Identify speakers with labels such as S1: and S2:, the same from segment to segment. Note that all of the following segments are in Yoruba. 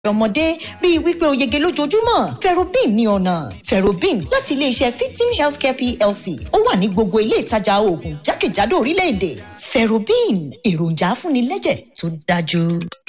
S1: ọmọdé rí i wípé o yege lójoojúmọ́ ferrobin ní ọ̀nà ferrobin láti iléeṣẹ́ fifteen healthcare plc ó wà ní gbogbo ilé ìtajà oògùn jákèjádò orílẹ̀-èdè ferrobin èròjà afúnilẹ́jẹ̀ tó dájú.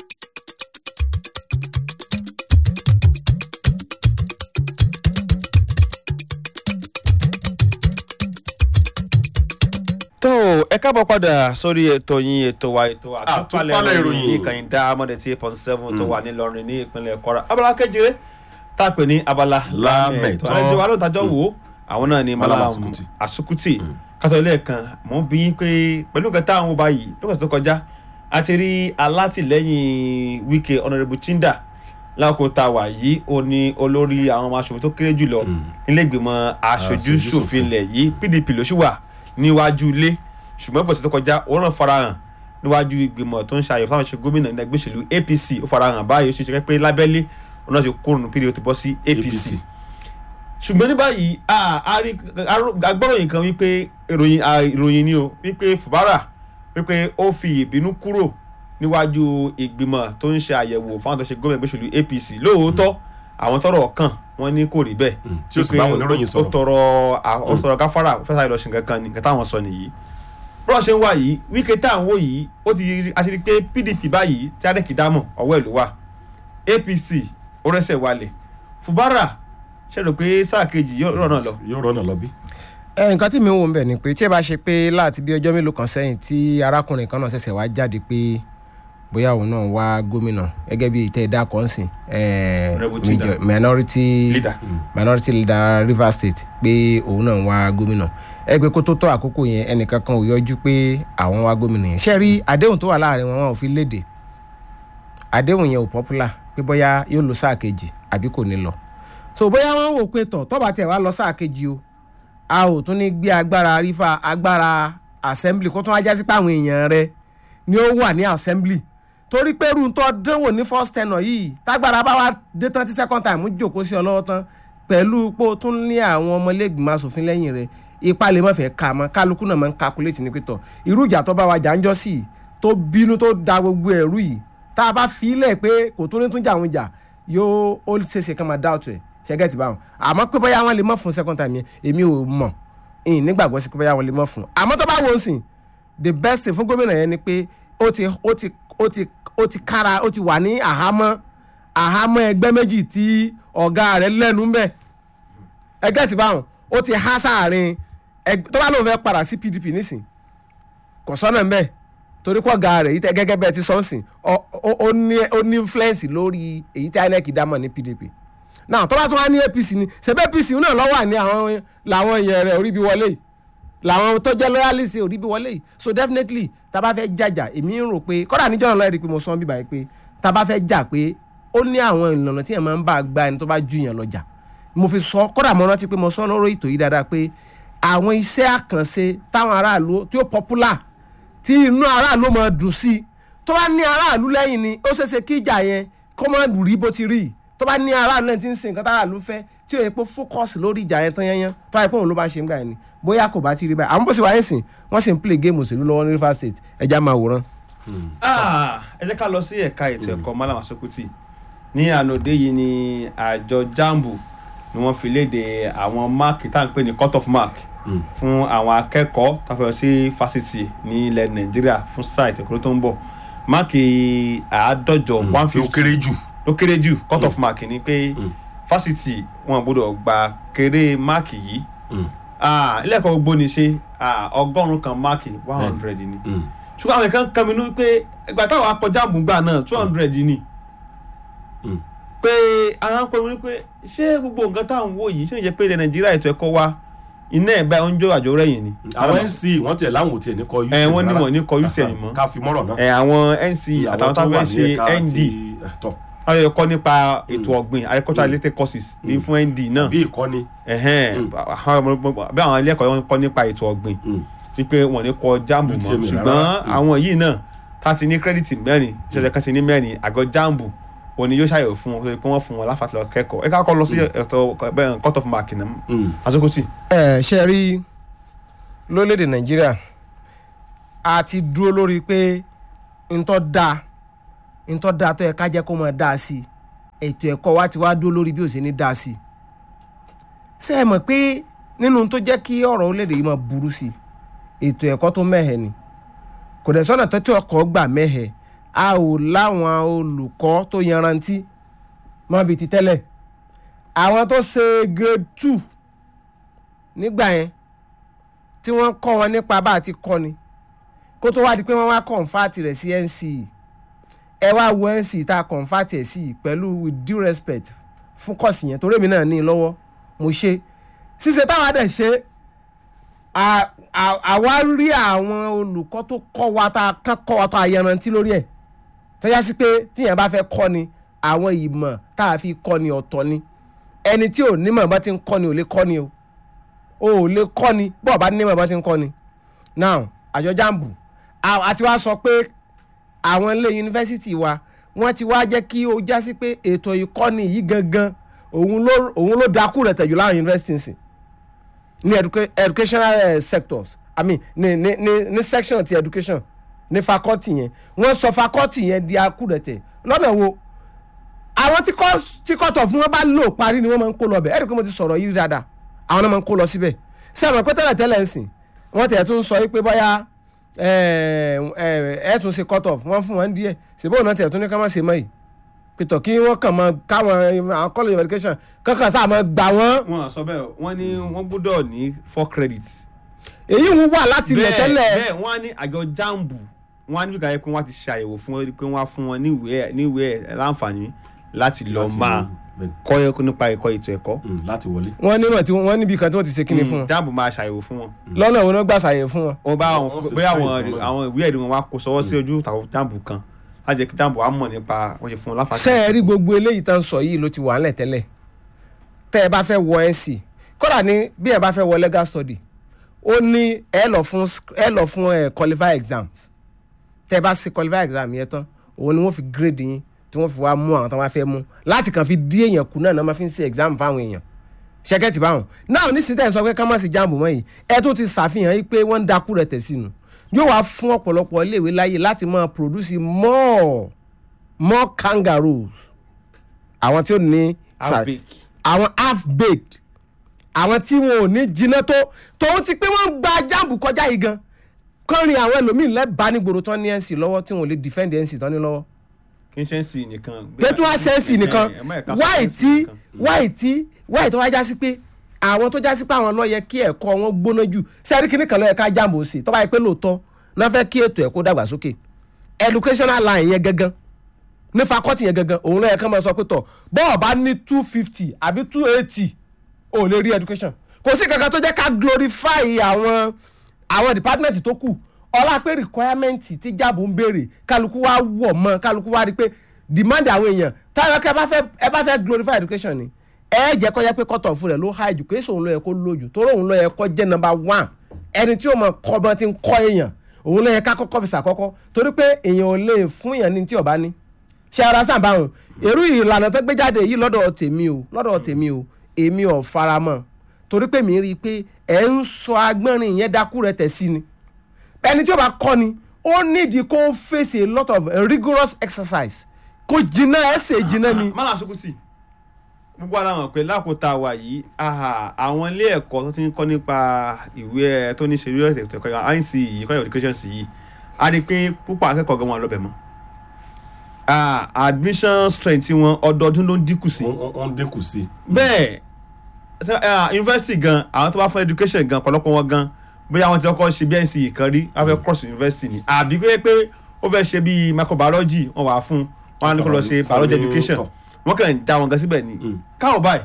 S2: tó ẹ káàbọ̀ padà sórí ètò yín ètò wa ètò
S3: Àtúpalẹ̀
S2: àtúpalẹ̀
S3: ìròyìn.
S2: ìròyìn ní ìkànnì Diamond eight point seven tó wà nílọrin ní ìpínlẹ̀ Kwara abala kejìlé tá a pè ní abala
S3: Lámẹ̀tọ́.
S2: àlejò wa ló ń tajọ́ wò ó àwọn náà ni
S3: Malam
S2: Malam
S3: Asukuti.
S2: Asukuti kátó ilé ẹ̀kan mò ń bí yín pé pẹ̀lú nǹkan táwọn wò báyìí lókàtí tó kọjá a ti rí alátìlẹ́yìn Wike Honourable Chinda lákòókò tá a wà yìí ó ní olórí àwọn ọmọ aṣòfin tó kéré jùlọ nílé ìgbìmọ̀ aṣojú
S3: Aṣojú-ṣòfin.
S2: ṣòfin ilẹ̀ yìí PDP ló ṣì wà níwájú ilé ṣùgbọ́n pọ̀sẹ̀ tó kọjá òun náà farahàn níwájú ìgbìmọ̀ tó ń ṣàyẹ̀wò fáwọn ìṣe gómìnà ní ẹgbẹ́ òṣèlú APC ó farahàn báyìí ó ṣe ṣe pé lábẹ́lé òun náà ti kúrò nínú PDP ó ti bọ́ sí APC ṣùgbọ́n ní báyìí a a rí agbọ́ròyìn kan wípé ìròyìn a, ìròyìn ni o wípé Fubara wípé ó fi ìbínú kúrò níwájú ìgbìmọ̀ tó ń ṣe àyẹ̀wò fáwọn tó ṣe gómìnà ẹgbẹ́ òṣèlú APC lóòótọ́ àwọn tọ́rọ̀ kàn wọ́n ní kò rí bẹ́ẹ̀
S3: Mm, tí ó sì bá àwọn oníròyìn
S2: ó
S3: sọ̀rọ̀.
S2: tọrọ à- ó tọrọ gáfárà ó fẹ́ sáré lọ ṣe nǹkan kan ní nǹkan táwọn sọ nìyí bọ́lá ṣe ń wá yìí Wike tá à ń wò yìí ó ti rí- a ti rí pé PDP báyìí tí adẹ́kì dámọ̀ ọwọ́ ẹ̀ ló wà APC ó rẹ́sẹ̀ walẹ̀ Fubara ṣe rò pé sáà kejì yóò rọ̀ náà lọ.
S3: yóò rọ́nà lọ bí.
S4: ẹ nǹkan tí mi ń wò ń bẹ̀ ni pé tí ẹ bá ṣe pé láti bí ọjọ́ mélòó kan sẹ́yìn tí arákùnrin kan náà ṣẹ̀ṣẹ̀ wá jáde pé bóyá òun náà wá gómìnà gẹ́gẹ́ bí ìtẹ́ ẹ̀dá kan sìn eh,
S2: Honourable Chinda.
S4: major- minority
S2: Leader.
S4: minority leader Rivers State pé òun náà wá gómìnà ẹ pé kó tó tó àkókò yẹn ẹnìkan kan ò yọjú pé àwọn wá gómìnà yẹn ṣé rí àdéhùn tó wà láàrin wọn wọn ò fi léde àdéhùn yẹn ò popular pé bóyá yóò lọ sáà kejì àbí kò ní lọ so bóyá wọn wò pé tọ̀ tọ́ba tiẹ̀ wá lọ sáà kejì o a ò tún ní gbé agbára rífà agbára assembly kó tún wá jásí pé àwọn èèyàn rẹ ni ó wà ní assembly torí pé irú tó dánwò ní first tenor yìí tágbára bá wá dé tán tí second time ń jòkó sí ọ lọ́wọ́ tán pẹ̀lú pé o tún ní àwọn ọmọlẹ́gbìmọ̀ asòfin lẹ́yìn rẹ̀ ipa lè má fẹ́ ka mọ́ kálukú náà máa ń calculate ní pẹ́tọ̀ irú ìjà tó bá wa jà ń jọ́ sí i tó bínú tó da gbogbo ẹ̀rú yìí tá a bá fi í lẹ̀ pé kò tún ní tún jà àwọn jà yóò ó ṣeéṣe kán máa doubt ẹ̀ ṣẹ́gẹ́tì báwọn àmọ́ pé bóyá wọ́n lè mọ̀ fún second time yẹn èmi ò mọ̀ ìyìn nígbàgbọ́ sí pé bóyá wọ́n lè mọ̀ fún àmọ́ tó bá wọ́n sìn the best thing fún gómìnà yẹn ni pé ó ti ó ti ó ti ó ti kára ó ti wà ní àhámọ́ àhámọ́ ẹgbẹ́ méjì tí ọ̀gá rẹ̀ lẹ́nu mbẹ́ ẹgbẹ́ ti báwọn ó ti há sáàrin ẹg- tó bá lóun fẹ́ padà sí PDP nísìn kò sọ́nà mbẹ́ torí kọ́ ọ̀gá rẹ̀ yìí tẹ́ gẹ́gẹ́ bẹ́ẹ̀ ti sọ́nsìn ọ- ọ- ó ní ó ní influence lórí èyí tí INEC dámọ̀ ní PDP náà tó bá tún wá ní APC ni ṣebí APC náà ló wà ní àwọn làwọn èèyàn rẹ̀ orí bí wọlé yìí làwọn tó jẹ́ loyalist orí bí wọlé yìí so definitely tá a bá fẹ́ jàjà èmi ń rò pé kọ́dà níjọ́ náà lọ́ọ̀rì pé mo sọ bíbá yìí pé tá a bá fẹ́ jà pé ó ní àwọn ìlànà tí yẹn máa ń bá gba ẹni tó bá ju yẹn lọ́jà mo fi sọ kọ́dà mo rántí pé mo sọ lọ́rọ̀ ètò yìí dáadáa pé àwọn iṣẹ́ àkànṣe táwọn aráàlú tí ó popular tí inú aráàlú máa dùn sí i tó bá ní aráàlú lẹ́yìn ni ó ṣeéṣe kí ìjà yẹn kó má rí bó ti rí i tó bá ní aráàlú lẹ́yìn tí ń sin nǹkan táráàlú fẹ́ tí ó yẹ pé fókọ̀sì lórí ìjà yẹn tán yẹn tó yẹ pé òun ló bá ṣe ń gbà yẹn ni bóyá kò bá ti rí báyìí àwọn bó ṣe wáyé sìn wọ́n sì ń play game òṣèlú lọ́wọ́ ní Rivers State ẹja máa wòran.
S2: Ah, ẹ jẹ́ ká lọ sí ẹ̀ka ètò ẹ̀kọ́ Malam Asukuti ní ànòdé yìí ni àjọ jambu ni wọ́n fi léde àwọn máàkì tá à ń pè ní cut off mark fún àwọn akẹ́kọ̀ọ́ tá a fẹ́ lọ sí fásitì ní ilẹ̀ Nàìjíríà fún sáà ètò ẹ̀kọ́ tó ń bọ̀ máàkì àádọ́jọ one
S3: ó
S2: fifty
S3: kéré jù.
S2: ló kéré jù cut off mark ni pé fásitì wọn gbọ́dọ̀ gba kéré máàkì yìí Ah, ilé ẹ̀kọ́ gbogbo ni ṣe ah, ọgọ́rùn-ún kan máàkì one hundred ni ṣùgbọ́n àwọn kan kan mi ní pé ìgbà táwọn akọjá àmúgbà náà two hundred ni
S3: Mm.
S2: pé àwọn akọrin ní pé ṣé gbogbo nǹkan táwọn wò yìí ṣé ń jẹ́ pé ilẹ̀ Nàìjíríà ètò ẹ̀kọ́ wa iná ẹ̀ báyìí ó ń jó àjò rẹ̀yìn ni.
S3: àwọn nc wọ́n tiẹ̀ láwọn ò tiẹ̀ ní kọ UTM
S2: ẹ wọ́n ní
S3: rárá.
S2: wọ́n ní kọ UTM mọ́
S3: ká fi mọ́rọ̀ náà.
S2: ẹ àwọn NC àtàwọn tó fẹ́ ṣe ND
S3: tọ̀
S2: wọ́n yẹ kọ́ nípa ètò ọ̀gbìn agricultural related courses ní fún ND náà
S3: bí ìkọ́ni.
S2: ẹ̀hẹ́n
S3: Mm.
S2: àwọn ọmọ- bí àwọn ilé ẹ̀kọ́ wọn kọ́ nípa ètò ọ̀gbìn
S3: Mm.
S2: wípé wọn ní kọ jáàmù mọ́
S3: UTM
S2: ṣùgbọ́n
S3: rárá.
S2: àwọn yìí náà tá a ti ní kírẹ́dìtì mẹ́rin ṣẹ̀ṣẹ̀ kan ti ní mẹ́rin àgọ́ jáàmù òní yóò ṣàyẹ̀wò fún wọn pé wọ́n fún wọn láǹfààní lọ kẹ́kọ̀ọ́ ẹ ká kọ́ lọ sí ẹ̀tọ́ bẹ́ẹ̀ cut off mark náà
S3: Mm.
S2: Asukuti.
S4: ẹ ṣe rí lórílẹ̀‐èdè nàìjíríà a ti dúró lórí pé ntọ́ da ntọ́ da tó yẹ ká jẹ́ kó máa dá sí i ètò ẹ̀kọ́ wa ti wá dúró lórí bí ó ṣe ní dá sí i ṣé ẹ mọ̀ pé nínú tó jẹ́ kí ọ̀rọ̀ orílẹ̀-èdè yìí máa burú sí i ètò ẹ̀kọ́ tó mẹ́hẹ̀ ni kò dẹ̀ sọ́nà tó tí ọkọ̀ gbà mẹ́hẹ̀ a ò láwọn olùkọ́ tó yanrantí mọ́ bíi ti tẹ́lẹ̀ àwọn tó ṣe grade two nígbà yẹn tí wọ́n kọ́ wọn nípa bá a ti kọ́ ni kó tó wá di pé wọ́n wá kọ̀ǹfàtì rẹ̀ sí NCE ẹ wá wo NCE tá a kọ̀ǹfàtì ẹ̀ sí yìí pẹ̀lú with due respect fún kọ́ọ̀sì yẹn torí èmi náà ní i lọ́wọ́ mo ṣe ṣíṣe táwa dẹ̀ ṣe à- à- àwa rí àwọn olùkọ́ tó kọ́ wa tá a kán kọ́ wa tó a yanrantí lórí ẹ̀ tó yá sí pé tíyẹn bá fẹ́ kọ́ ni àwọn ìmọ̀ tá a fi kọ́ ni ọ̀tọ̀ ni ẹni tí ò nímọ̀ bá ti ń kọ́ ni ò lè kọ́ ni o o ò lè kọ́ ni bọ́ọ̀ bá nímọ̀ bá ti ń kọ́ ni now àjọ jambu a- àti wá sọ pé àwọn ilé yunifásitì wa wọ́n ti wá jẹ́ kí ó já sí pé ètò ìkọ́ni yìí gangan òun ló òun ló dákú rẹ̀ tẹ̀jú láwọn yunifásitì sìn ní educa educational uh, sectors i mean ní ní ní ní section ti education ní faculty yẹn wọ́n sọ faculty yẹn di akúrẹ̀tẹ̀ lọ́nà wo àwọn tí kọ́ tí kọ́tọ̀ fún wọn bá lò parí ni wọ́n máa ń kó lọ bẹ̀ ẹ̀rí pé mo ti sọ̀rọ̀ yìí dáadáa àwọn náà máa ń kó lọ síbẹ̀ sí àwọn pé tẹ́lẹ̀ tẹ́lẹ̀ ń sìn wọ́n tẹ̀ tún sọ pé bóyá ẹ̀ tún ṣe cut off wọ́n fún wọn díẹ̀ ṣèbó náà tẹ̀ tún ní ká má ṣe mọ́ yìí pẹ̀tọ̀ kí wọ́n kàn máa káwọn àwọn college of education kankan sáà máa gbà wọ́n
S2: wọn sọ bẹ́ẹ̀ wọ́n ní wọ́n gbọ́dọ̀ ní four credits.
S4: èyí ń wà láti ilẹ̀ tẹ́lẹ̀
S2: bẹ́ẹ̀ wọ́n á ní àjọ jambu wọ́n á ní bíkà yẹ pé wọ́n á ti ṣàyẹ̀wò fún wọn pé wọ́n á fún wọn níwèé níwèé láǹfààní láti lọ
S3: Láti
S2: máa
S3: lọ, bẹ́ẹ̀.
S2: kọ́ ẹ̀kọ́ nípa ẹ̀kọ́ ètò ẹ̀kọ́.
S3: Mm, láti wọlé.
S4: wọ́n nímọ̀ tí wọ́n níbi kan tí wọ́n ti ṣe kíni fún wọn
S2: jambu máa ṣàyẹ̀wò fún wọn.
S4: lọ́nà òun náà gbà ṣàyẹ̀ fún wọn.
S2: wọ́n bá
S3: Wọ́n
S2: àwọn
S3: sì
S2: bóyá
S3: screen
S2: àwọn
S3: fún wọn.
S2: àwọn ìwé ẹ̀rí wọn wá kó sọwọ́ sí ojú ìtàkùn jambu kan láti jẹ́ kí jambu á mọ̀ nípa wọ́n ṣe fún wọn láǹfààní.
S4: ṣé ẹ rí gbogbo eléyìí tán sọ yìí ló ti wà ńlẹ̀ tẹ́lẹ̀ tẹ́ ẹ bá fẹ́ wọ NC kódà ní bí ẹ bá fẹ́ wọ legal study ó ní ẹ lọ fún sc- ẹ lọ fún ẹ qualify exams tẹ́ ẹ bá ṣe qualify exam yẹn tán òun ni wọ́n fi grade yín tí wọ́n fi wá mú àwọn tó wá fẹ́ mú láti kàn fi dí èèyàn kù náà náà máa fi ń ṣe exam fáwọn èèyàn ṣẹkẹ́tì báwọn náà nísìnyí tẹ̀ sọ pé ká má sí jambu mọ́ yìí ẹ tó ti ṣàfihàn yìí pé wọ́n ń dakú rẹ̀ tẹ̀ sínú yóò wá fún ọ̀pọ̀lọpọ̀ iléèwé láyè láti máa produce more more kangaroos àwọn tí ó ní sa-
S2: Half-baked.
S4: àwọn half baked àwọn tí wọn ò ní jiná tó tòun ti pé wọ́n ń gba jambu kọjá yìí gan kọrin àwọn ẹlòmíín lẹ́bàá nígboro tán ní NC lọ́wọ́ tí wọn ò lè defend NC tán ní lọ́wọ́
S2: kí n ṣe ń sìn nìkan.
S4: pẹ̀tù àṣẹ́sì nìkan
S2: Ẹ má ẹ̀ka sọ
S4: wáì
S2: NC
S4: tí
S2: nìkan.
S4: wáì tí wáì tó wá já sí pé àwọn tó já sí pé àwọn ló yẹ kí ẹ̀kọ́ wọn gbóná jù sẹ́rí kìíní kan ló yẹ ká jáàmù sí tó bá yẹ pé lóòótọ́ náà fẹ́ kí ètò ẹ̀kọ́ dàgbàsókè educational line yẹn gangan ní fakọ́tì yẹn gangan òun ló yẹ ká máa sọ pé tọ̀ bọ́ọ̀ bá ní two fifty àbí two eighty ò lè rí education kò sí kankan tó jẹ́ ká glorify àwọn àwọn department tó kù ọlá pé requirement tí jáàbù ń béèrè kálukú wá wọ̀ mọ́ kálukú wá rí pé demand àwọn èèyàn táwọn ẹ̀ka ẹ bá fẹ́ ẹ bá fẹ́ glorify education ni ẹ jẹ́ kó yẹ pé cut off rẹ̀ ló high jù kéésì òun ló yẹ kó low jù torí òun ló yẹ kó jẹ́ number one ẹni tí ó mọ kọ́ bọ́n ti ń kọ́ èèyàn òun ló yẹ ká kọ́kọ́ fi sàkọ́kọ́ torí pé èèyàn ò lè fún èèyàn ní tí ò bá ní ṣe ara sàn báwọn èrú ìlànà tó gbé jáde yìí lọ́dọ̀ tèmi o lọ́dọ̀ tèmi o èmi ò faramọ́ torí pé mi rí i pé ẹ̀ ń sọ agbọ́nrin yẹn dákú rẹ̀ tẹ̀ sí ni ẹni tí ó bá kọ́ ni ó nídìí kó face a lot of rigorous exercise kó jiná ẹsẹ̀ jiná ni.
S2: mọ́lá sukuti gbogbo ara mọ̀ pé lákòótá wa yìí aha, àwọn ilé ẹ̀kọ́ tó ti ń kọ́ nípa ìwé ẹ̀ tó ní ṣe real estate ẹ̀kọ́ INC yìí kọ́ education sí yìí a rí i pé púpọ̀ akẹ́kọ̀ọ́ gan wọn lọ́bẹ̀ mọ́ Ah, admission strength wọn ọdọọdún ló ń dínkù sí
S3: Wọ́n- wọ́n wọ́n dínkù sí i.
S2: bẹ́ẹ̀ ṣe, ah, university gan àwọn tó bá fún education gan ọ̀pọ̀lọpọ̀ wọn gan bóyá àwọn tí wọ́n kọ́ ṣe BNC kan rí wọ́n fẹ́ cross university ni àbí pé pé ó fẹ́ ṣe bíi microbiology wọ́n wà fún wọn á ní kó lọ ṣe biology education wọ́n kàn ń já wọn gan síbẹ̀ ni
S3: Mm.
S2: káwọ̀ báyìí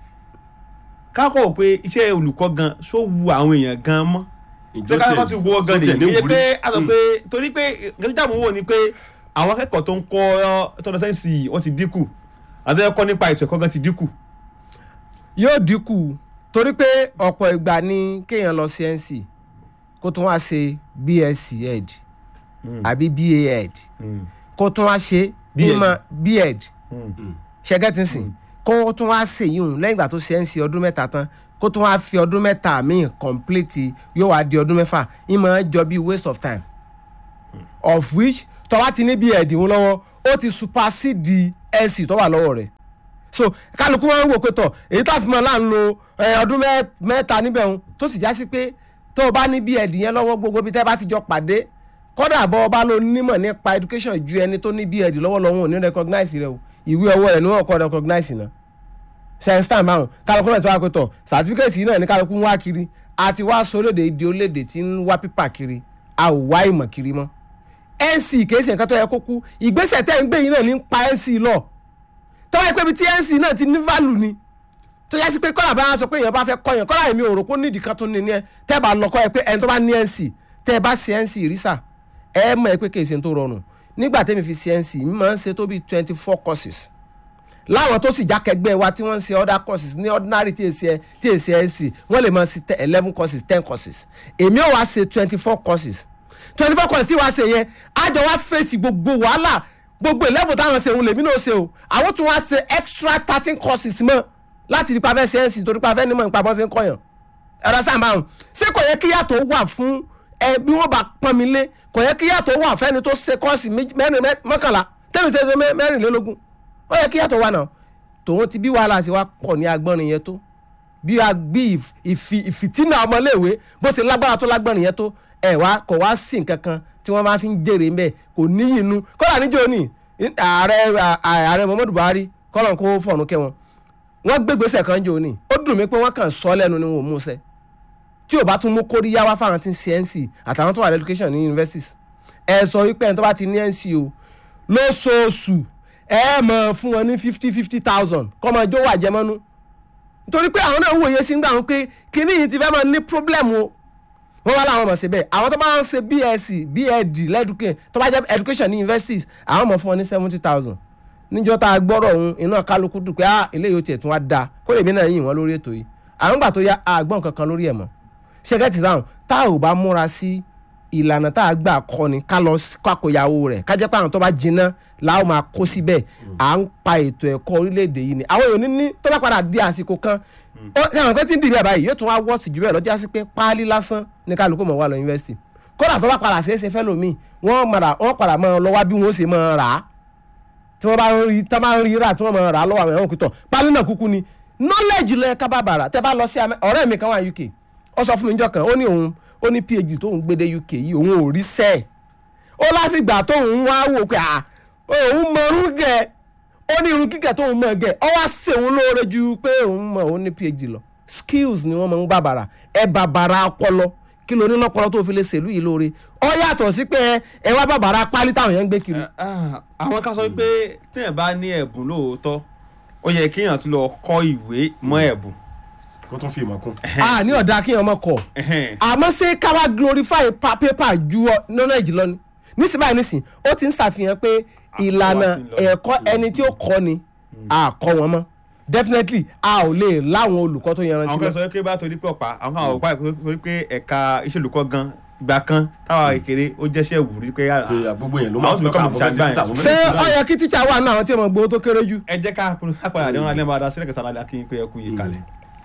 S2: káwọ̀ wò pé iṣẹ́ olùkọ́ gan ṣó wu àwọn èèyàn gan mọ́
S3: Ìjọ
S2: tó káwọ́ ti wọ́ gan
S3: tiẹ̀
S2: ni
S3: ní
S2: iye
S3: wúrí.
S2: pé a sọ
S3: Mm.
S2: pé torí pé nǹkan tí jàmù wò ni pé àwọn akẹ́kọ̀ọ́ tó ń kọ́ tọ́lọ sẹ́ǹsì yìí wọ́n ti dínkù àti ẹ̀kọ́ nípa ètò ẹ̀kọ́ gan ti dínkù
S4: yóò dínkù torí pé ọ̀pọ̀ ìgbà ni kéèyàn lọ sí NC kó tún wá ṣe BSc ed àbí BA ed kó tún wá ṣe
S2: B.Ed.
S4: ìmọ̀ B.Ed
S3: Mm.
S4: ṣẹ́gẹ́tì sìn kó tún wá ṣe yìí lẹ́yìn ìgbà tó ṣe NC ọdún mẹ́ta tán kó tún wá fi ọdún mẹ́ta míì complete yóò wá di ọdún mẹ́fà ìmọ̀ jọ bí waste of time of which tó bá ti ní B.Ed ń lọ́wọ́ ó ti supersede NC tó wà lọ́wọ́ rẹ̀ so kálukú wọn wò pé tọ̀ èyí tá a fi mọ́ là ń lo ẹ, ọdún mẹ́- mẹ́ta níbẹ̀ ń tó sì já sí pé tó o bá ní bí ẹ̀dì yẹn lọ́wọ́ gbogbo bí tẹ́ bá ti jọ pàdé kọ́dà bọ́ ọba ló nímọ̀ nípa education ju ẹni tó ní bí ẹ̀dì lọ́wọ́ lọ́wọ́ ò ní recognize rẹ o ìwé ọwọ́ rẹ̀ ni wọ́n kọ́ recognize náà sẹ́ńsítàn márùn kálukú náà ti wá pé tọ̀ certificate yìí náà ní kálukú ń wá kiri àti wá sólédè ìdí olédè tí ń wá pípà kiri a ò wá ìmọ̀ kiri mọ́ nc kìí ṣe nǹkan tó yẹ kó kú ìgbésẹ̀ tẹ́ ń gbé yìí náà ní ń pa nc lọ tọ́wọ́ yẹ pé ibi tí nc náà ti ní value ni tó yẹ sí pé kọ́lá bá wọn sọ pé èèyàn bá fẹ́ kọ́ yẹn kọ́lá èmi ò rò pé ó nídìí kan tó ní ní ẹ tẹ́ bá lọ kọ́ ẹ pé ẹni tó bá ní nc tẹ́ ẹ bá ṣe nc rísà ẹ mọ̀ ẹ pé kìí ṣe tó rọrùn nígbà tẹ́mi fi ṣe nc mi máa ń ṣe tó bíi twenty four courses láwọn tó sì jákẹgbẹ́ wa tí wọ́n ń ṣe other courses ní ordinary tí èsì ẹ tí èsì ẹ sì wọ́n lè máa ṣe eleven courses ten courses èmi ò wá ṣe twenty four courses twenty four courses tí wàá ṣe yẹn àjọ wa fèsì gbogbo wàhálà gbogbo eleven táwọn ṣe òun lèmi náà ṣe o àwọn tún wá ṣe extra thirteen courses mọ́ láti rí pàfẹ́ ṣe é sì torí pàfẹ́ nímọ̀ nípa bọ́ ṣe ń kọyàn ẹ̀rọ sáàmà ọ̀hún ṣé kò yẹ kí yàtọ̀ wà fún ẹ bí wọ́n bá pọ́n mi lé kò yẹ kí yàtọ̀ wà fẹ́ni tó ṣe kọ́ọ̀sì méjì- mẹ́rin mẹ́- mọ́kànlá tẹ́mi ṣe ṣe mẹ́- mẹ́rìnlélógún ó yẹ kí yàtọ̀ wà náà tòun ti bí wàhálà ṣe wá pọ̀ ní agbọ́nrin yẹn tó bí a bí ìf- ìfi- ìfìtínà ọmọléèwé bó ṣe lágbára tó lágbọ́nrin yẹn tó ẹ̀ wá kò wá sí nǹkan kan tí wọ́n máa fi ń jèrè ńbẹ̀ kò níyì inú kọ́lá níjó ní ààrẹ ààrẹ Muhammadu Buhari kọ́lọ̀ kó fọ̀nù kẹ́ wọn wọ́n gbégbèsè kan jò ní ó dùn mí pé wọ́n kàn sọ lẹ́nu ni wọn ò mú ṣẹ tí ò bá tún mú kóríyá wá fáwọn tí ń ṣe nc àtàwọn tó wà ní education ní universities ẹ sọ wípé ẹni tó bá ti ní nc o lóṣooṣù ẹ mọ̀ fún wọn ní fifty fifty thousand kọ́mọ ijó wà jẹmọ́nú nítorí pé àwọn náà ń wòye sí ń gbà wọn pé kíní yìí ti fẹ́ máa ní problem o wọ́n wá láwọn mọ̀ sí bẹ́ẹ̀ àwọn tó bá ń ṣe bsc bed lẹ́dùkẹ́ tó bá jẹ́ education ní universities àwọn mọ̀ fún wọn ní seventy thousand níjọ́ tá a gbọ́rọ̀ ọ̀hún iná kálukú dùn pé ah eléyìí ó tiẹ̀ tún wá dáa kó lèmi náà yìn wọ́n lórí ètò yìí àwọn gbà tó yá àgbọ̀n kankan lórí ẹ̀ mọ́ ṣẹ́gẹ́tì ráhùn tá ò bá múra sí ìlànà tá a gbà kọ́ ni ká lọ kákòyàwó rẹ̀ ká jẹ́ pé àwọn tó bá jiná làwọn máa kó síbẹ̀ à ń pa ètò ẹ̀kọ́ orílẹ̀-èdè yìí ni àwọn èèyàn ní ní tó bá padà di àsìkò kan ó ṣe àwọn pé tí ń dìbò ẹ̀ báyìí yóò tún wá wọ́ọ̀sì jù bẹ́ẹ̀ lọ́jọ́ sí pé páálí lásán ní kálukú mọ̀ wá lọ yunifásitì kódà tó bá padà ṣeé ṣe fẹ́ lómi wọ́n padà wọ́n padà máa lọ wá bí wọ́n ṣe máa rà á tí wọ́n bá ń rí tá bá ń rí rà tí wọ́n máa rà á lọ́wọ́ àwọn ẹ̀wọ̀n kìtọ̀ páálí náà kúkú ni knowledge lọ ẹ̀ka bàbàrà tẹ́ bá lọ sí Amẹ́- ọ̀rẹ́ mi kan wà UK ó sọ fún mi níjọ́ kan ó ní òun ó ní PhD tóun gbé dé UK yìí òun ò rí sẹ́ẹ̀ ó láfìgbà tóun wá wò pé à òun mọ irú gẹ ó ní irun gígẹ tóun mọ gẹ ọ wá ṣe òun lóore ju pé òun mọ òun ní phd lọ skills ni wọ́n máa ń bàbàrà ẹ bàbàrà ọpọlọ kí ló ní lọ́pọlọ tó fi lè ṣèlú yìí lóore ọ yàtọ̀ sí pé ẹ wá bàbàrà pálí táwọn yẹn ń gbé kiri.
S2: Ah, àwọn ká sọ pé téèyàn bá ní ẹ̀bùn lóòótọ́ ó yẹ kéèyàn tún lọ kọ́ ìwé mọ́ ẹ̀bùn.
S3: kó tún fi ìmọ̀ kún.
S4: a ní ọ̀dà kí ọmọ kọ̀
S2: Ẹhẹ́n.
S4: àmọ́ ṣé ká wá glorify pa paper ju ọ- knowledge lọ ni nísìnyí báyìí nísìnyí ó ti ń ṣàfihàn pé ìlànà
S2: ti ń lọ.
S4: ẹ̀kọ́ ẹni tí ó kọ́ ni a kọ́ wọn mọ́ definitely a ò lè láwọn olùkọ́ tó yanrantí
S2: àwọn kan
S4: mọ́
S2: sọ pé bá torí pé ọ̀pá àwọn kan àwọn ọ̀pá torí pé ẹ̀ka iṣẹ́ olùkọ́ gan ìgbà kan táwa kékeré ó jẹ́ṣẹ́ wùrí pé
S3: pé gbogbo yẹn ló máa
S2: àwọn
S3: fi
S2: olùkọ́
S3: ká
S2: mi
S3: àbọ̀
S2: ṣàgbá
S3: fẹ́ sí
S2: yẹn.
S3: àwọn
S4: ṣé
S3: mẹ́rin
S4: ó yẹ kí tíṣà wà náà àwọn tí wọ́n gbowó tó kéré jù.
S2: ẹ jẹ́ ká kápẹ́ àdéhùn alẹ́ máa da sílẹ̀ kẹsàn-án alẹ́ kí n pé ẹ kú yìí kalẹ̀.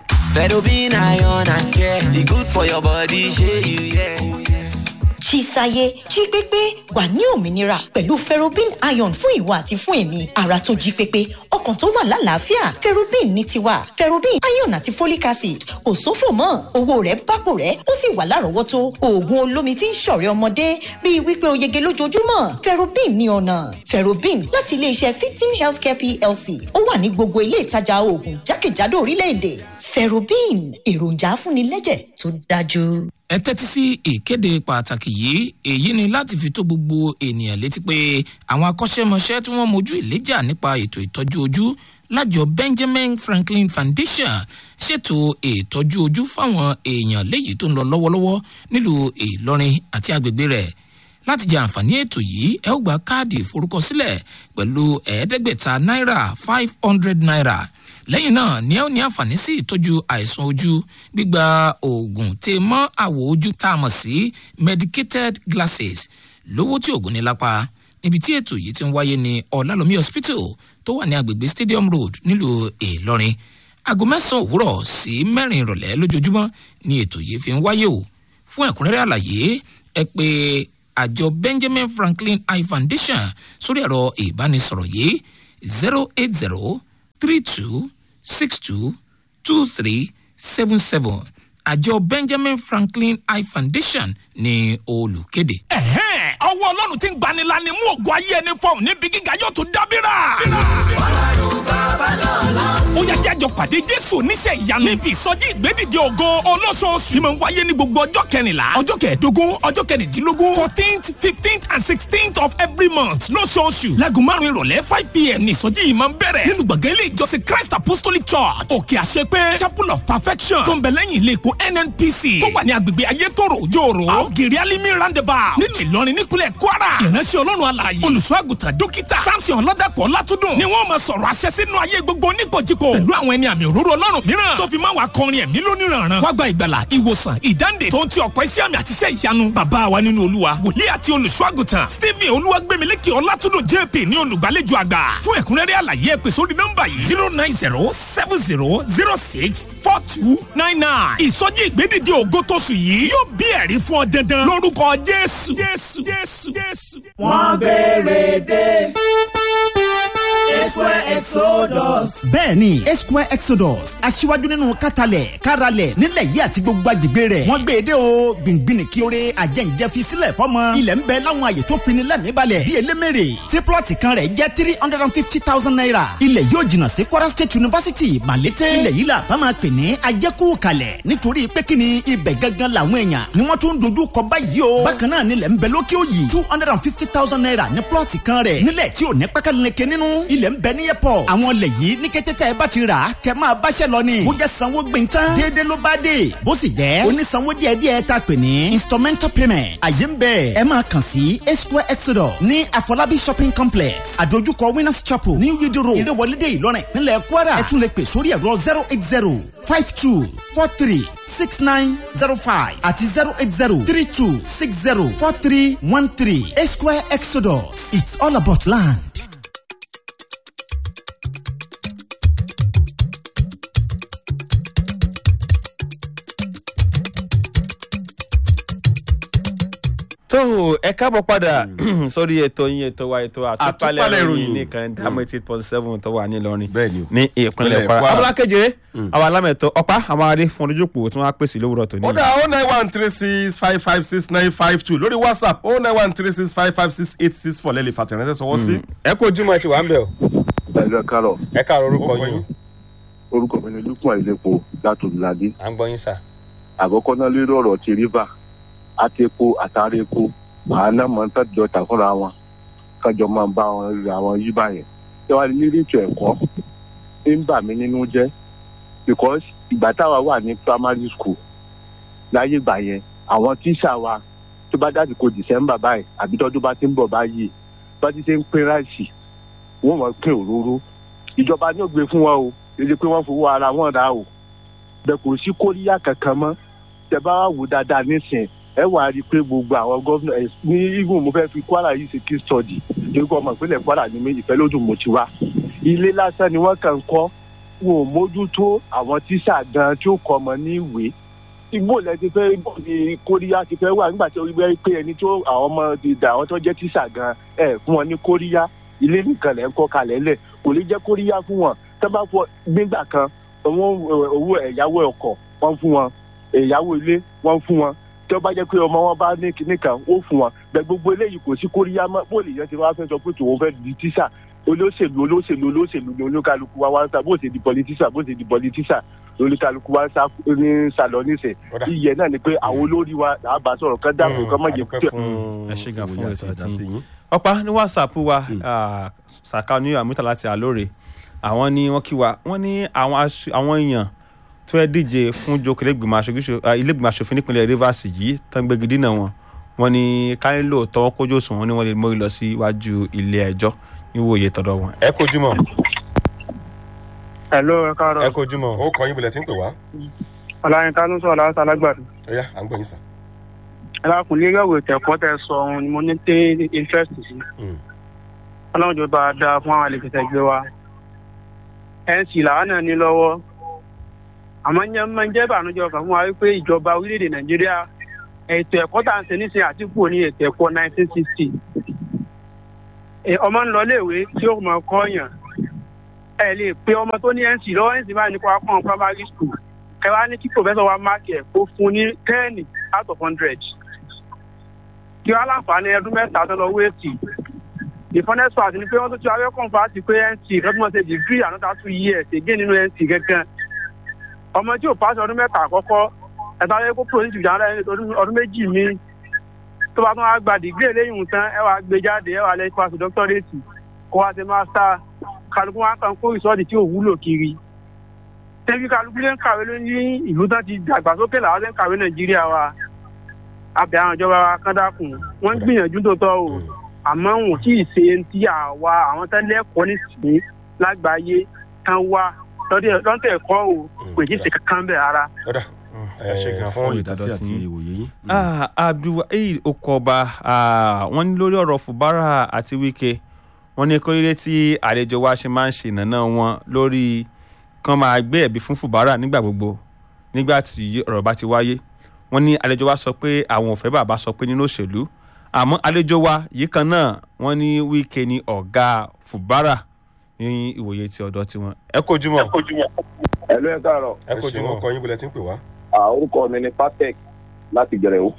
S5: Fedobin iron and care. The good for your body, share you, yeah.
S1: Chisaye jí pépé wà ní òmìnira pẹ̀lú ferrobin iron fún ìwà àti fún èmi ara tó jí pépé ọkàn tó wà lálàáfíà ferrobin ní tiwa ferrobin iron àti folic acid kò sófò mọ́ owó rẹ̀ bápò rẹ̀ ó sì wà lárọ̀ọ́wọ́tó oògùn olómi tí ń ṣọ̀rẹ́ ọmọdé rí i wípé o yege lójoojúmọ́ ferrobin ní ọ̀nà ferrobin láti iléeṣẹ́ fifteen healthcare plc ó wà ní gbogbo ilé ìtajà oògùn jákèjádò orílẹ̀-èdè ferrobin èròjà afúnilẹ́jẹ̀ tó dájú.
S6: ẹ tẹ́tí sí ìkéde pàtàkì yìí èyí ni láti fi tó gbogbo ènìyàn létí pé àwọn akọ́ṣẹ́mọṣẹ́ tí wọ́n mojú ìléjà nípa ètò ìtọ́jú ojú lájọ benjamin franklin foundation ṣètò ìtọ́jú ojú fáwọn èèyàn léyìí tó ń lọ lọ́wọ́lọ́wọ́ nílùú ìlọrin àti agbègbè rẹ̀ láti jẹ àǹfààní ètò yìí ẹ ó gba káàdì ìforúkọsílẹ̀ pẹ̀lú ẹ̀ẹ́dẹ́gbẹ̀ta náírà five hundred naira lẹ́yìn náà ni ẹ ó ní àǹfààní sí ìtọ́jú àìsàn ojú gbígba oògùn tè mọ́ àwọ̀ ojú tá a mọ̀ sí medicated glasses lówó tí oògùn ní lápá níbi tí ètò yìí ti ń wáyé ní ọ̀làlómi hospital tó wà ní agbègbè stadium road nílùú ìlọrin aago mẹ́sàn-án òwúrọ̀ sí mẹ́rin ìrọ̀lẹ́ lójoojúmọ́ ni ètò yìí fi ń wáyé o fún ẹ̀kúnrẹ́rẹ́ àlàyé ẹ pé àjọ benjamin franklin eye foundation sórí ẹ̀rọ ìbánisọ̀rọ̀ yìí zero eight zero three two six two two three seven seven àjọ benjamin franklin eye foundation ní olùkéde.
S7: ẹ̀hẹ́n ọwọ́ ọlọ́run ti ń gbanila ni mú ògùn ayé ẹni fọhùn níbi gíga yóò tún dábìrà. ó yẹ kí àjọ pàdé jésù oníṣẹ́ ìyanu níbi ìsọjí ìgbédìde ògo olóṣooṣù tí mo ń wáyé ní gbogbo ọjọ́ kẹrìnlá ọjọ́ kẹẹ̀ẹ́dógún ọjọ́ kẹrìndínlógún fourteenth fifteenth and sixteenth of every month lóṣooṣù láago márùn ìrọ̀lẹ́ five pm ní ìsọjí yìí máa ń bẹ̀rẹ̀ nínú gbọ̀ngàn ilé ìjọsìn christ apostolic church òkè àṣepé chapel of perfection tó ń bẹ lẹ́yìn ilé epo nnpc tó wà ní agbègbè ayétòrò òjòòrò àwògèrè alimi roundabout nínú ìlọrin nípínlẹ̀ kwara ìránṣẹ́ ọlọ́run alààyè olùṣọ́ àgùntàn dókítà samson ọlọ́dàpọ̀ látúndùn ni wọ́n máa sọ̀rọ̀ àṣẹ sínú ayé gbogbo oníkojúko pẹ̀lú àwọn ẹni àmì òróró ọlọ́run mìíràn tó fi máa wà kọrin ẹ̀mí lóníranran wá gba ìgbàlà ìwòsàn ìdáǹdè tó ń ti ọ̀pọ̀ iṣẹ́ àmì àtiṣẹ́ ìyanu bàbá wa nínú olúwa wòlíì àti olùṣọ́ àgùntàn stephen olúwàgbẹ̀mílẹ́kì ọlátúndùn jp ní olùgbàlejò àgbà fún ẹ̀kúnrẹ́rẹ́ àlàyé ẹ pè sórí nọ́mbà yìí zero nine zero seven zero zero six four two nine nine ìsọjí ìgbédìde ògo tóṣù yìí yóò bí ẹ̀rí fún ọ dandan lórúkọ jésù jésù jésù jésù.
S8: wọ́n gbére dé. Esquare Exodus.
S9: bẹ́ẹ̀ni Esquare Exodus aṣíwájú nínú kátàlẹ̀ káralẹ̀ nílẹ̀ yìí àti gbogbo agbègbè rẹ̀ wọ́n gbé e dé o gbìngbìn kí oore àjẹǹjẹ fi sílẹ̀ fọ́mọ ilẹ̀ ń bẹ láwọn àyè tó fini lẹ́mìí balẹ̀ bíi elémèrè tí plọ̀tì kan rẹ̀ jẹ́ three hundred and fifty thousand naira ilẹ̀ yóò jìnnà sí Kwara State University Malete ilẹ̀ yìí la bá máa pè ní ajẹ́kù kalẹ̀ nítorí pé kí ni ibẹ̀ gangan làwọn èèyàn ni wọ́n tún dojú kọ báyìí o bákan náà nílẹ̀ ń bẹ lókè òyì two hundred and fifty thousand naira ní plọ̀tì kan rẹ̀ nílẹ̀ tí ò ní pákáleke nínú ilẹ̀ ń bẹ ní airport àwọn ilẹ̀ yìí ní kété tẹ́ ẹ bá ti rà á kẹ́ máa báṣẹ́ lọ ni bó jẹ́ sanwó gbẹ̀ntán déédéé ló bá dé bó sì jẹ́ onísanwó díẹ̀díẹ̀ tá a pè ní instrumental payment àyè ń bẹ ẹ máa kàn sí Square Exodus ní Afọlábí shopping complex àdójúkọ Winners Chapel ní yídí road ìdíwọlédè Ìlọrin nílẹ̀ Kwara ẹ tún lè pè sórí ẹ̀rọ zero eight zero five two four three six nine zero five àti zero eight zero three two six zero four three one three Square Exodus it's all about land.
S2: tó o ẹ káàbọ̀ padà sórí ètò yín ètò wa ètò àtúpalẹ̀
S3: Àtúpalẹ̀
S2: ìròyìn
S3: ìròyìn.
S2: nìkan dámọ̀ eighty eight point seven tó wà nílọrin
S3: Bẹ́ẹ̀ni o.
S2: ní ìpínlẹ̀
S3: Ìpínlẹ̀
S2: kwara
S3: Kwara.
S2: abúlé kejìlé àwọn alámẹ̀tọ́ ọ̀pá àwọn adé fún ojúpò tí wọ́n á pèsè lówùrọ̀ tó ní.
S3: ó dá o nine one three six five five six nine five two lórí whatsapp o nine one three six five five six eight six four lẹ́lẹ̀ fàtẹ̀rẹ́sẹ̀ sọwọ́ sí.
S2: ẹ kó ojúmọ́ ẹ ti wà ń bẹ̀ o
S10: ẹ̀rọ kárọ̀
S2: ẹ káàárọ̀ orúkọ
S3: Orúkọ
S2: yín
S3: yín.
S10: orúkọ mi ni lukman ilepo látòlùládé
S2: à ń gbọ́ yín sà.
S10: àkọ́kọ́ náà lórí ọ̀rọ̀ ti rìvà àtẹ̀kọ́ àtàrí epo àánà máa ń tàjọ tà fúnra wọn kájọ máa ń bá wọn ra wọn yí báyẹn ṣé wàá ní ètò ẹ̀kọ́ ń bà mí nínú jẹ́ because ìgbà táwa wà ní primary school láyé ìgbà yẹn àwọn tíṣà wa tó bá dáàbò kó december báyìí àbí tọ́dún bá ti ń bọ̀ báyìí bá ti ṣe ń pín ráìsì wọ́n mọ̀ pín òróró ìjọba ní ògbé fún wọn o èdè pé wọ́n fowó ara wọn rà o bẹ́ẹ̀ kò sí kóríyá kankan mọ́ tẹ bá wà wò dáadáa nísìn ẹ wà á rí i pé gbogbo àwọn gómìnà ẹ ní even mo fẹ́ fi kwara yìí ṣe kí study torí kọ́ ọmọ ìpínlẹ̀ kwara ní méjì fẹ́ lódù mo ti wá ilé lásán ni wọ́n kàn ń kọ́ wọn ò mójútó àwọn tíṣà gan tí ó kọ́ ọmọ ní ìwé igbó lẹ ti fẹ́ bọ̀ ní kóríyá ti fẹ́ wà nígbà tí ó rí pé ẹni tó àwọn ọmọ ti dà àwọn tó jẹ́ tíṣà gan ẹ fún wọn ní kóríyá ilé nìkan lẹ́ ń kọ́ kalẹ̀ lẹ̀ kò lè jẹ́ kóríyá fún wọn tẹ́ bá fọ gbígbà kan owó owó ẹ̀yáwó ọkọ̀ wọ́n fún wọn ẹ̀yáwó ilé wọ́n fún wọn tí wọ́n bá jẹ́ pé ọmọ wọn bá ní kinní kan ó fún wọn bẹ́ẹ̀ gbogbo eléyìí kò sí kóríyá mọ́ bó lè yẹn ti wá fẹ́ sọ pé tòun fẹ́ di tíṣà olóṣèlú olóṣèlú olóṣèlú ni olúkálukú wa wá ń sá bó ṣe di pọlitíṣà bó ṣe di pọlitíṣà olúkálukú wa ń sá ní sàlọ níṣẹ
S3: Ọ̀dà.
S10: iyẹ náà ni pé àwọn olórí wa làá bá sọ̀rọ̀ kán dáàbò kán má jẹ
S3: adúpẹ́
S10: kí
S3: fún
S2: Ẹ ṣé gan fún
S3: ìwòye
S2: ètò
S3: àti
S2: àti-
S3: ìdásí yín.
S2: ọ̀pá ní whatsapp wa ah, saka ní àmúta láti àlóore àwọn ni wọ́n kí wa wọ́n ní àwọn aṣ- àwọn èèyàn tó yẹ díje fún jókòó ilégbìmọ̀ aṣojú- ah, ilégbìmọ̀ aṣòfin nípínlẹ̀ rivers yìí tán gbégi dínà wọn wọ́n ní káyọ̀ tọwọ́ kójú òsùn wọn ni wọ́n lè mórí lọ sí iwájú ilé ẹjọ́ níwòye tọ̀dọ̀ wọn. ẹ kojú mọ́
S11: Hello, ẹ káàárọ̀.
S2: ẹ kojú mọ́.
S3: ó kọ yín bọ̀lẹ̀ tí ń pè wá.
S11: Ọláyínká ló ń sọ̀rọ̀ láti alágbàdo.
S3: ó yá à ń gbọ́ yín sà.
S11: Ẹ lákùn lé yọ̀wò ìtẹ̀kọ́ tẹ sọ ohun ni mo ní tẹ́ interest sí.
S3: Mm.
S11: Ọlọ́run jọba á dáa fún àwọn àlejò tẹ̀gbẹ́ wa. NC làwọn náà ní lọ́wọ́. Àmọ́ ń jẹ́ máa ń jẹ́ ìbànújẹ́ ọkàn fún wa wípé ìjọba orílẹ̀-èdè Nàìjíríà ètò ẹ̀kọ́ tá à ń ṣe nísìnyí àtìkù ní ètò ẹ̀kọ́ 1960. Ẹ, Ọmọ ń lọ léèwé tí ó mọ̀ kọ́ yàn. ẹ lè pe ọmọ tó ní nc lọ́wọ́ nc báyìí ní kó wá kọ́ primary school ẹ wá ní kí professor wa mark ẹ̀ kó fún ní ten out of hundred kí wọ́n láǹfààní ọdún mẹ́ta tó lọ wéètì the funnest part ni pé wọ́n tún ti wáyé kọ́ńfà ti pé nc lọ́dún ṣe degree another two years again nínú nc gẹ́gẹ́ ọmọ tí ò pass ọdún mẹ́ta àkọ́kọ́ ẹ̀ta yẹ kó produce ìjà ńlá ẹni ọdún méjì mi tó bá tún wá gba degree eléyìí tán ẹ wàá gbé jáde ẹ wàá lẹ́yìn pàṣẹ doctorate kó wá ṣe master kálukú wá kàn kó ìsọ́ọ̀dì tí ò wúlò kiri tẹ́bí kálukú lè ń kàwé ló ní ìlú tán ti dàgbàsókè làwọn lè ń kàwé nàìjíríà wa abẹ àwọn ìjọba wa kán dákun wọ́n ń gbìyànjú tó tọ́ o àmọ́ wọn kì í ṣe ti àwa àwọn tẹ́lẹ̀ ẹ̀kọ́ nísìnyí lágbàáyé kan wá lọ́tẹ̀ ẹ̀kọ́ o kò tí ì ṣe kankan bẹ̀ rárá.
S3: ẹ ṣe gan fún ìdásí àti ìwòye yín.
S2: abdulwaheed okoba wọ́n ní lórí ọ̀rọ̀ fubara àti wike wọ́n ní kórìíre tí àlejò wa ṣe máa ń ṣe ìnáná wọn lórí kán máa gbé ẹ̀bí fún fubara nígbà gbogbo nígbà tí ọ̀rọ̀ bá ti wáyé wọ́n ní àlejò wa sọ pé àwọn ò fẹ́ bàbá sọ pé nínú òṣèlú àmọ́ àlejò wa yìí kan náà wọ́n ní wike ní ọ̀gá fubara ní ìwòye ti ọ̀dọ̀ tiwọn ẹ kojú mọ́.
S10: ẹ̀lú ẹ̀ káàárọ̀.
S3: ẹ kojú mọ́ ọkọ yín bọ̀lẹ̀ tí ń pè wá.
S10: orúkọ mi ni patek láti gẹ̀rẹ́ o.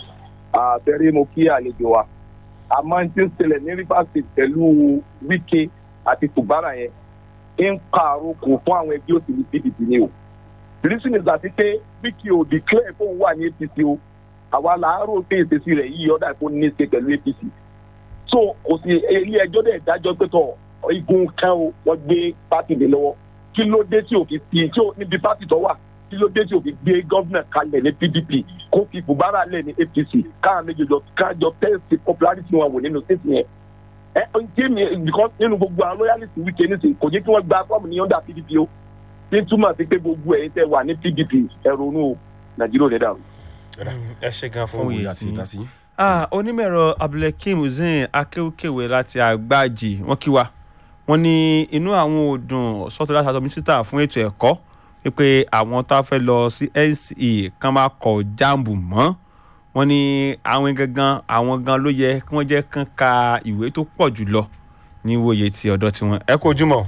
S10: àtẹ̀rí mo kí àlejò wa àmọ́ tí ń ṣẹlẹ̀ ní rivers state pẹ̀lú wike àti fubara yẹn ń ka àròkò fún àwọn ẹgbẹ́ òṣèlú pdp ni o. the reason is that pé wike ò declare fóun wà ní apc o àwa làárò pé ìṣesí rẹ̀ yìí ọ̀dà kó ní ṣe pẹ̀lú apc. so kò sí ilé ẹjọ́ dẹ̀ dájọ́ pé tọ̀ igun kan o wọ́n gbé pátì lé lọ́wọ́ kí ló dé tí òfin fi tí ó níbi pátì tó wà kí ló dé tí òfin gbé gọ́vnà kalẹ̀ ní pdp kó fi bùbárà lẹ̀ ní apc káwọn méjèèjì kájọ tẹ́sí popularity wọn wò nínú state yẹn ẹ ẹ jẹ́ mi because nínú gbogbo àwọn loyalist wíkẹ́ nísìnyí kò jẹ́ kí wọ́n gba fọ́ọ̀mù ní under pdp o ní túmọ̀ sí pé gbogbo ẹ̀yin tẹ́ wà ní pdp ẹ ronú o nàìjíríà ò ní dàrú.
S3: ẹ ṣe gan fún òye àti ìdásí.
S2: onímọ̀ẹ̀rọ abdulhakeem hussein akéwkéwé láti àgbájì wọ́n kí wa wọ́n ní inú àwọn òdùn sọ́tọ̀ láti àtọ́ mínísítà fún ètò ẹ̀kọ́ wípé àwọn tá a fẹ́ lọ sí nce kan máa kọ jáàmù mọ́ wọ́n ní àwọn gangan àwọn gan ló yẹ kí wọ́n jẹ́ kán ka ìwé tó pọ̀ jù lọ ní wòye ti ọ̀dọ̀ tiwọn ẹ kojú mọ́.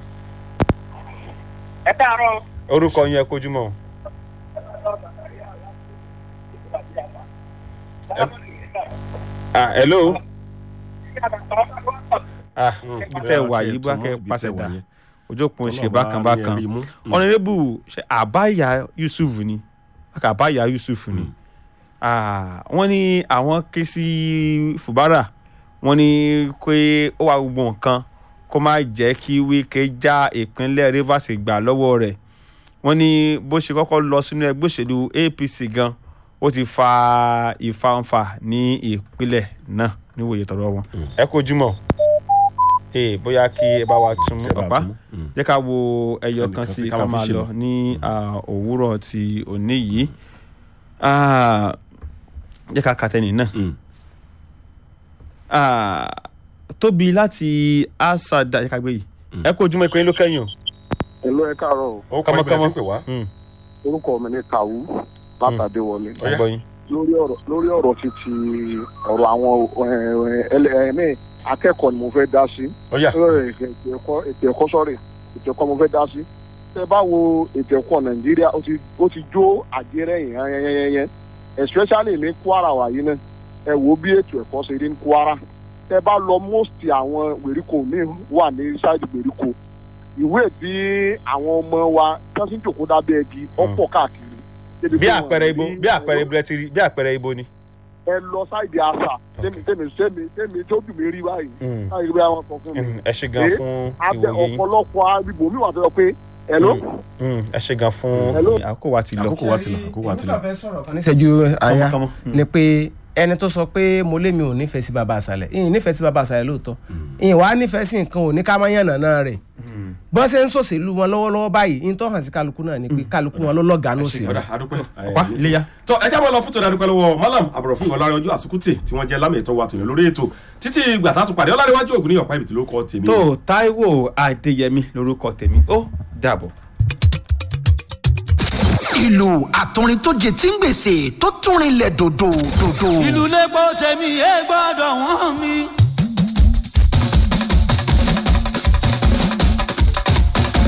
S11: ẹ káàárọ̀.
S2: orúkọ yín ẹ kojú mọ́. ah hello ah ibi tẹ wà yìí bá kẹ pàṣẹ dà ojú òpin ṣe bákan bákan ọ̀nàdébù ṣe àbáyà yusuf ni àbáyà yusuf ni wọ́n ní àwọn ké sí fubara wọ́n ní pé ó wà gbogbo nǹkan kó má jẹ́ kí wíkẹ́ já ìpínlẹ̀ rivers gbà lọ́wọ́ rẹ̀ wọ́n ní bó ṣe kọ́kọ́ lọ sínú ẹgbẹ́ òṣèlú apc gan ó ti fa ìfanfà ní ìpínlẹ̀ náà níwòye tọ̀rọ̀ wọn ẹ kojú mọ́ ee bóyá kí ẹ bá wa tún ọ̀pá jẹ́ ká wo ẹyọ kan sí ká máa lọ ní òwúrọ̀ ti òní yìí jẹ́ ká kàtẹ́nì náà tóbi láti asada jẹ́ ká gbé yìí ẹ kó ojúmọ́ ìpínlẹ̀ ló kẹ́yìn o.
S10: èlò ẹ káàárọ̀
S3: o kọ́mọkọ́mọ
S10: orúkọ mi ni kàwú látàdé wọlé
S2: ọgbọ́yin
S10: lórí ọ̀rọ̀ lórí ọ̀rọ̀ ti ti ọ̀rọ̀ àwọn ẹ̀ẹ́mẹ́ akẹ́kọ̀ọ́ ni mo fẹ́ dá sí. ètò ẹ̀kọ́ sọ́rẹ̀ ètò ẹ̀kọ́ mo fẹ́ dá sí. tẹ bá wo ètò ẹ̀kọ́ nàìjíríà ó ti jó àjẹrẹ́ yẹn yẹnyẹnyẹn especially ní kwara wàyí náà ẹ wo bí ètò ẹ̀kọ́ ṣe rí ní kwara. tẹ bá lọ most àwọn gbèríko mi wà ní ṣáìdì gbèríko ìwé bí àwọn ọmọ wa tẹ́sí jòkó dábẹ́ ẹbí ọ̀pọ̀ káàkiri
S2: bí àpẹẹrẹ ibo bí àpẹẹrẹ ibo ti rí bí àpẹẹrẹ ibo ni.
S10: ẹ lọ sáìdì àṣà tèmi tèmi tèmi tèmi tó dùn mí rí báyìí báyìí bí àwọn sọ fún mi.
S2: ẹ ṣe gan fún
S10: abẹ
S2: ìwòye yín
S10: ọ̀pọ̀lọpọ̀ arìbò mi wà tó yọ pé ẹ ló.
S2: ẹ ṣe gan fún àkókò wa ti lọ.
S3: àkókò wa ti lọ àkókò wa ti lọ.
S4: níṣẹ́jú àyà
S2: Kọ́mọ,
S4: ni pé ẹni tó sọ pé mo lé mi ò nífẹ̀ẹ́ sí baba àṣàlẹ̀ ìyìn nífẹ̀ẹ́ sí baba àṣàlẹ̀ lóòótọ́ ìyìn wàá nífẹ̀ẹ́ sí nǹkan ò ní ká má yànnà náà rẹ̀ bọ́n ṣe ń ṣòṣèlú wọn lọ́wọ́lọ́wọ́ báyìí ìyìn tó hàn sí kálukú náà ni pé kálukú wọn ló lọ́gàá ní òsì
S3: ọ̀dà àdúpẹ́
S2: ọ̀pá iléyà.
S3: tó ẹ jábọ̀ lọ fún tòun adúpẹ́ lọ́wọ́ malam àbọ̀rọ̀fún ọ̀làrin ọjọ́ àsukùtì tí wọ́n jẹ́ lámì ètò wa tòun lórí ètò títí ìgbà tá a tún pàdé ọ̀làríwájú ògùn ní ọ̀pá ìbìtì ló kọ́ tèmi.
S2: tó taiwo adéyẹmí lorúkọ tèmi ó dàbọ̀.
S12: ìlú àtúrin tó jẹ tí ń gbèsè tó túnrin lẹ̀ dòdò dòdò.
S5: ìlú lẹ́gbọ́ tẹ̀mí ẹ gbọ́dọ̀ wọ́n mi.